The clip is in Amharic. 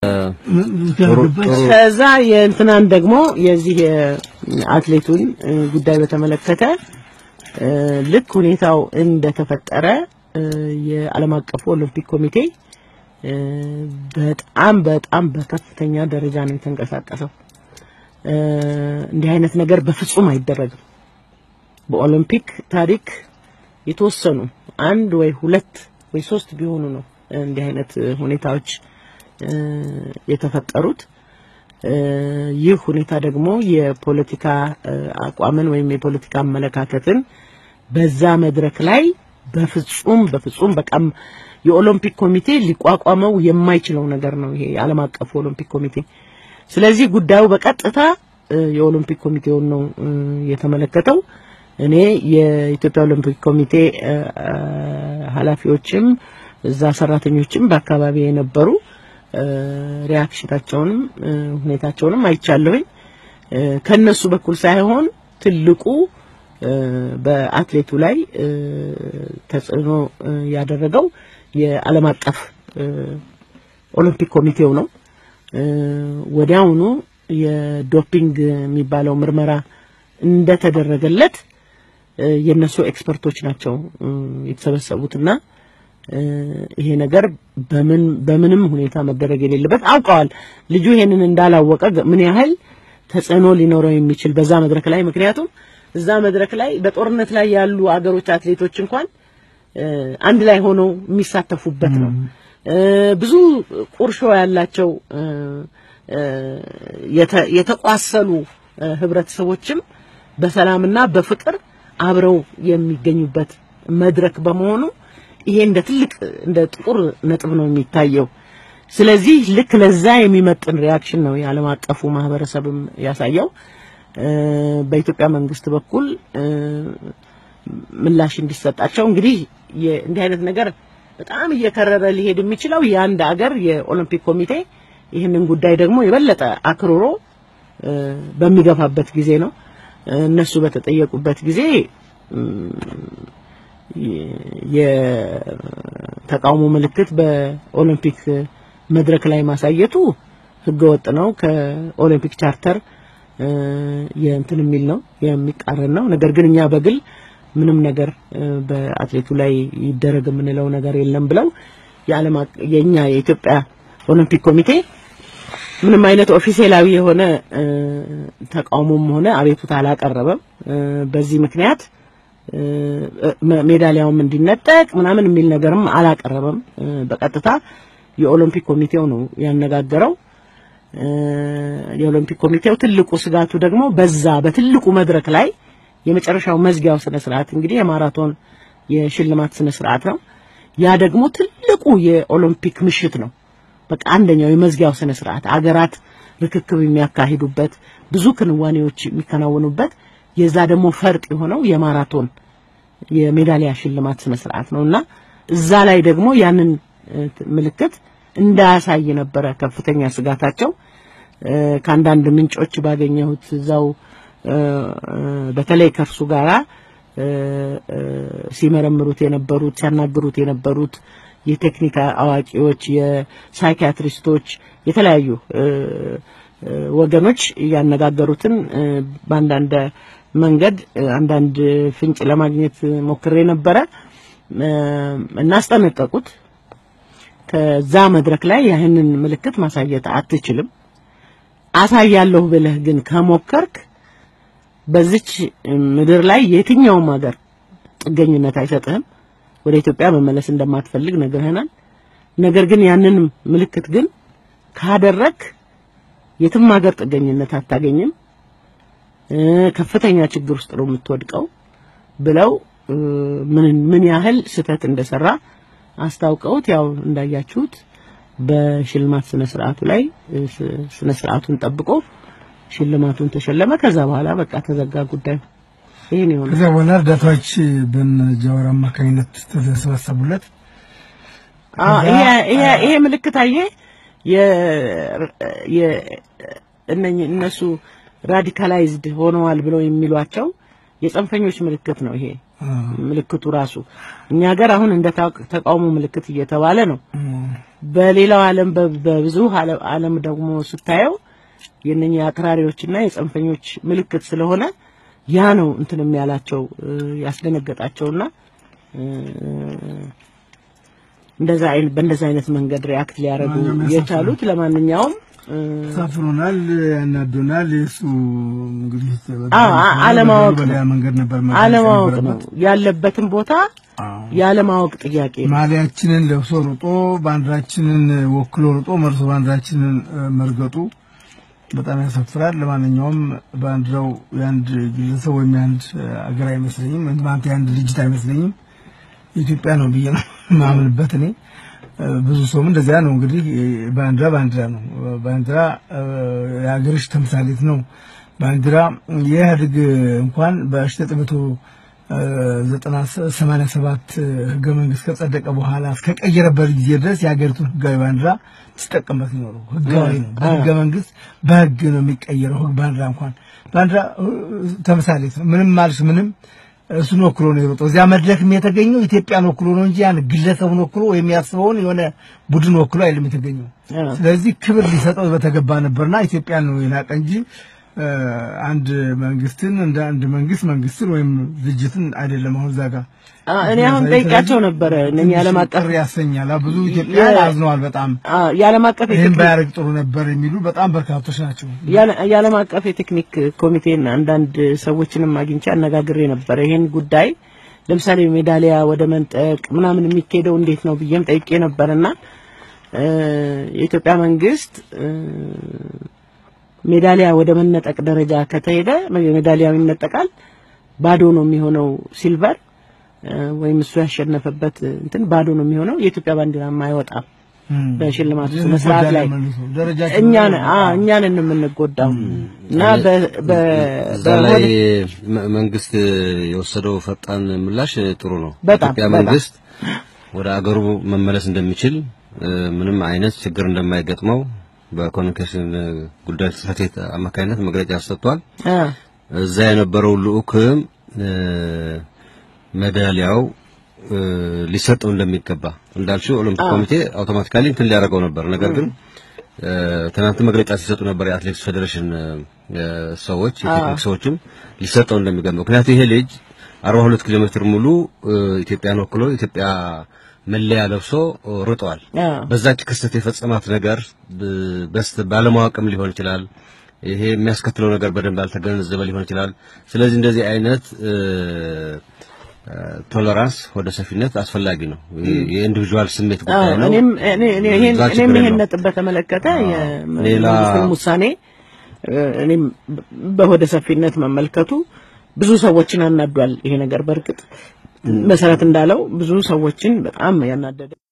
ከዛ የእንትናን ደግሞ የዚህ የአትሌቱን ጉዳይ በተመለከተ ልክ ሁኔታው እንደተፈጠረ የዓለም አቀፉ ኦሎምፒክ ኮሚቴ በጣም በጣም በከፍተኛ ደረጃ ነው የተንቀሳቀሰው። እንዲህ አይነት ነገር በፍጹም አይደረግም። በኦሎምፒክ ታሪክ የተወሰኑ አንድ ወይ ሁለት ወይ ሶስት ቢሆኑ ነው እንዲህ አይነት ሁኔታዎች የተፈጠሩት። ይህ ሁኔታ ደግሞ የፖለቲካ አቋምን ወይም የፖለቲካ አመለካከትን በዛ መድረክ ላይ በፍጹም በፍጹም በቃም የኦሎምፒክ ኮሚቴ ሊቋቋመው የማይችለው ነገር ነው ይሄ የዓለም አቀፉ ኦሎምፒክ ኮሚቴ። ስለዚህ ጉዳዩ በቀጥታ የኦሎምፒክ ኮሚቴውን ነው የተመለከተው። እኔ የኢትዮጵያ ኦሎምፒክ ኮሚቴ ኃላፊዎችም እዛ ሰራተኞችም በአካባቢ የነበሩ ሪያክሽናቸውንም ሁኔታቸውንም አይቻለሁኝ። ከነሱ በኩል ሳይሆን ትልቁ በአትሌቱ ላይ ተጽዕኖ ያደረገው የዓለም አቀፍ ኦሎምፒክ ኮሚቴው ነው። ወዲያውኑ የዶፒንግ የሚባለው ምርመራ እንደተደረገለት የነሱ ኤክስፐርቶች ናቸው የተሰበሰቡትና ይሄ ነገር በምን በምንም ሁኔታ መደረግ የሌለበት አውቀዋል። ልጁ ይሄንን እንዳላወቀ ምን ያህል ተጽዕኖ ሊኖረው የሚችል በዛ መድረክ ላይ ምክንያቱም እዛ መድረክ ላይ በጦርነት ላይ ያሉ አገሮች አትሌቶች እንኳን አንድ ላይ ሆነው የሚሳተፉበት ነው። ብዙ ቁርሾ ያላቸው የተቋሰሉ ህብረተሰቦችም በሰላምና በፍቅር አብረው የሚገኙበት መድረክ በመሆኑ ይሄ እንደ ትልቅ እንደ ጥቁር ነጥብ ነው የሚታየው። ስለዚህ ልክ ለዛ የሚመጥን ሪያክሽን ነው የዓለም አቀፉ ማህበረሰብም ያሳየው። በኢትዮጵያ መንግስት በኩል ምላሽ እንዲሰጣቸው እንግዲህ እንዲህ አይነት ነገር በጣም እየከረረ ሊሄድ የሚችለው የአንድ አገር የኦሎምፒክ ኮሚቴ ይህንን ጉዳይ ደግሞ የበለጠ አክርሮ በሚገፋበት ጊዜ ነው። እነሱ በተጠየቁበት ጊዜ የተቃውሞ ምልክት በኦሎምፒክ መድረክ ላይ ማሳየቱ ህገወጥ ነው፣ ከኦሎምፒክ ቻርተር የእንትን የሚል ነው የሚቃረን ነው። ነገር ግን እኛ በግል ምንም ነገር በአትሌቱ ላይ ይደረግ የምንለው ነገር የለም ብለው የዓለም የኛ የኢትዮጵያ ኦሎምፒክ ኮሚቴ ምንም አይነት ኦፊሴላዊ የሆነ ተቃውሞም ሆነ አቤቱታ አላቀረበም። በዚህ ምክንያት ሜዳሊያውም እንዲነጠቅ ምናምን የሚል ነገርም አላቀረበም። በቀጥታ የኦሎምፒክ ኮሚቴው ነው ያነጋገረው። የኦሎምፒክ ኮሚቴው ትልቁ ስጋቱ ደግሞ በዛ በትልቁ መድረክ ላይ የመጨረሻው መዝጊያው ስነ ስርዓት እንግዲህ የማራቶን የሽልማት ስነ ስርዓት ነው። ያ ደግሞ ትልቁ የኦሎምፒክ ምሽት ነው። በቃ አንደኛው የመዝጊያው ስነ ስርዓት አገራት ርክክብ የሚያካሂዱበት ብዙ ክንዋኔዎች የሚከናወኑበት የዛ ደግሞ ፈርጥ የሆነው የማራቶን የሜዳሊያ ሽልማት ስነ ስርዓት ነውና እዛ ላይ ደግሞ ያንን ምልክት እንዳያሳይ ነበረ ከፍተኛ ስጋታቸው። ከአንዳንድ ምንጮች ባገኘሁት እዛው በተለይ ከእርሱ ጋራ ሲመረምሩት የነበሩት ሲያናግሩት የነበሩት የቴክኒክ አዋቂዎች፣ የሳይኪያትሪስቶች፣ የተለያዩ ወገኖች ያነጋገሩትን በአንዳንድ መንገድ አንዳንድ ፍንጭ ለማግኘት ሞክሬ ነበረ እና አስጠነቀቁት። ከዛ መድረክ ላይ ያህንን ምልክት ማሳየት አትችልም። አሳያለሁ ብለህ ግን ከሞከርክ በዚች ምድር ላይ የትኛውም ሀገር ጥገኝነት አይሰጥህም። ወደ ኢትዮጵያ መመለስ እንደማትፈልግ ነግረህናል። ነገር ግን ያንን ምልክት ግን ካደረክ የትም ሀገር ጥገኝነት አታገኝም፣ ከፍተኛ ችግር ውስጥ ነው የምትወድቀው ብለው ምን ምን ያህል ስህተት እንደሰራ አስታውቀውት ያው እንዳያችሁት በሽልማት ስነ ስርዓቱ ላይ ስነ ስርዓቱን ጠብቆ ሽልማቱን ተሸለመ። ከዛ በኋላ በቃ ተዘጋ ጉዳዩ። ይሄን ይሆነ። ከዛ በኋላ እርዳታዎች በነ ጃዋር አማካኝነት ተሰበሰቡለት። ይሄ ምልክት አየ እነኚህ እነሱ ራዲካላይዝድ ሆነዋል ብለው የሚሏቸው የጽንፈኞች ምልክት ነው። ይሄ ምልክቱ ራሱ እኛ ሀገር አሁን እንደ ተቃውሞ ምልክት እየተባለ ነው። በሌላው ዓለም በብዙ ዓለም ደግሞ ስታየው የነኛ አክራሪዎችና የጽንፈኞች ምልክት ስለሆነ ያ ነው እንትን የሚያላቸው ያስደነገጣቸውና እንደዛ አይነት በእንደዛ አይነት መንገድ ሪያክት ሊያደርጉ የቻሉት ለማንኛውም ሳፍሮናል፣ ያናዶናል። የሱ እንግዲህ አለማወቅ በሌላ መንገድ ነበር አለማወቅ ነው ያለበትን ቦታ ያለማወቅ ጥያቄ ነው። ማሊያችንን ለብሶ ሩጦ ባንዲራችንን ወክሎ ሩጦ መርሶ ባንዲራችንን መርገጡ በጣም ያሳፍራል። ለማንኛውም ባንዲራው የአንድ ግለሰብ ወይም የአንድ አገር አይመስለኝም፣ ማለት የአንድ ድርጅት አይመስለኝም። የኢትዮጵያ ነው ብዬ ነው ማምንበት እኔ። ብዙ ሰውም እንደዚያ ነው። እንግዲህ ባንዲራ ባንዲራ ነው። ባንዲራ የሀገርሽ ተምሳሌት ነው። ባንዲራ የኢህአዴግ እንኳን በ1987 ህገ መንግስት ከጸደቀ በኋላ እስከቀየረበት ጊዜ ድረስ የሀገሪቱን ህጋዊ ባንዲራ ሲጠቀምበት ኖረው ህጋዊ ነው። በህገ መንግስት በህግ ነው የሚቀየረው። ባንዲራ እንኳን ባንዲራ ተምሳሌት ነው። ምንም ማልሽ ምንም እሱን ወክሎ ነው የሮጠው። እዚያ መድረክም የተገኘው ኢትዮጵያን ወክሎ ነው እንጂ ያን ግለሰቡን ወክሎ ወይም ያስበውን የሆነ ቡድን ወክሎ አይደለም የተገኘው። ስለዚህ ክብር ሊሰጠው በተገባ ነበርና ኢትዮጵያን ነው የናቀ እንጂ አንድ መንግስትን እንደ አንድ መንግስት መንግስትን ወይም ድርጅትን አይደለም። አሁን እዛ ጋር እኔ አሁን ጠይቃቸው ነበረ እነኛ ዓለም አቀፍ ያሰኛል። ብዙ ኢትዮጵያ አዝነዋል በጣም የዓለም አቀፍ ይህን ባያደርግ ጥሩ ነበር የሚሉ በጣም በርካቶች ናቸው። የዓለም አቀፍ የቴክኒክ ኮሚቴን አንዳንድ ሰዎችንም አግኝቼ አነጋግሬ ነበረ ይሄን ጉዳይ ለምሳሌ ሜዳሊያ ወደ መንጠቅ ምናምን የሚካሄደው እንዴት ነው ብዬም ጠይቄ ነበርና የኢትዮጵያ መንግስት ሜዳሊያ ወደ መነጠቅ ደረጃ ከተሄደ ሜዳሊያው ይነጠቃል፣ ባዶ ነው የሚሆነው ሲልቨር ወይም እሱ ያሸነፈበት እንትን ባዶ ነው የሚሆነው። የኢትዮጵያ ባንዲራም አይወጣም በሽልማቱ ስነ ስርዓት ላይ እኛን እኛን የምንጎዳው እና በላይ መንግስት የወሰደው ፈጣን ምላሽ ጥሩ ነው። በጣም ኢትዮጵያ መንግስት ወደ አገሩ መመለስ እንደሚችል ምንም አይነት ችግር እንደማይገጥመው በኮሚኒኬሽን ጉዳዮች ጽሕፈት ቤት አማካኝነት መግለጫ ሰጥቷል። እዛ የነበረው ልዑክም ሜዳሊያው ሊሰጠው እንደሚገባ እንዳልሽው ኦሎምፒክ ኮሚቴ አውቶማቲካሊ እንትን ሊያደርገው ነበር። ነገር ግን ትናንት መግለጫ ሲሰጡ ነበር የአትሌቲክስ ፌዴሬሽን ሰዎች፣ የቴክኒክ ሰዎችም ሊሰጠው እንደሚገባ ምክንያቱም ይሄ ልጅ 42 ኪሎ ሜትር ሙሉ ኢትዮጵያን ወክሎ ኢትዮጵያ መለያ ለብሶ ሩጠዋል። በዛች ክስተት የፈጸማት ነገር በስተ ባለማወቅም ሊሆን ይችላል። ይሄ የሚያስከትለው ነገር በደንብ ያልተገነዘበ ሊሆን ይችላል። ስለዚህ እንደዚህ አይነት ቶለራንስ ወደ ሰፊነት አስፈላጊ ነው። የኢንዲቪጁዋል ስሜት ጉዳይ ነው። እኔም እኔም ይሄን ነጥብ በተመለከተ የመንግስትን ውሳኔ እኔም በሆደ ሰፊነት መመልከቱ ብዙ ሰዎችን አናዷል። ይሄ ነገር በእርግጥ መሰረት እንዳለው ብዙ ሰዎችን በጣም ያናደደ